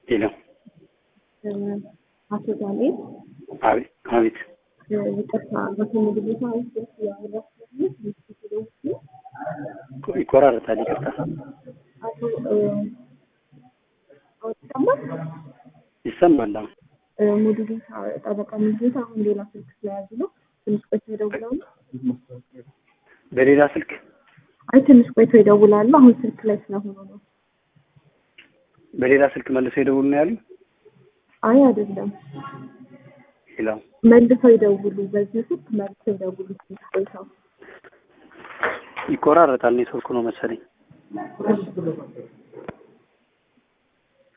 ሄሎ አቶ ዳንኤል አቤት አቤት ይቅርታ በትምህርት ቤት ውስጥ ያወራችሁት ምስክሮች ይቆራረጣል ይቅርታ አቶ አወጣማ ይሰማል አሁን ሙሉ ጌታ ጠበቃ ሙሉ ጌታ አሁን ሌላ ስልክ ስለያዙ ነው። ትንሽ ቆይቶ ይደውላሉ። በሌላ ስልክ አይ ትንሽ ቆይቶ ይደውላሉ። አሁን ስልክ ላይ ስለሆኑ ነው። በሌላ ስልክ መልሰው ይደውሉ ነው ያሉ አይ አይደለም፣ ሄሎ መልሰው ይደውሉ። በዚህ ስልክ መልሰው ይደውሉ። ትንሽ ቆይተው ይቆራረጣል ኔትወርኩ ነው መሰለኝ እሺ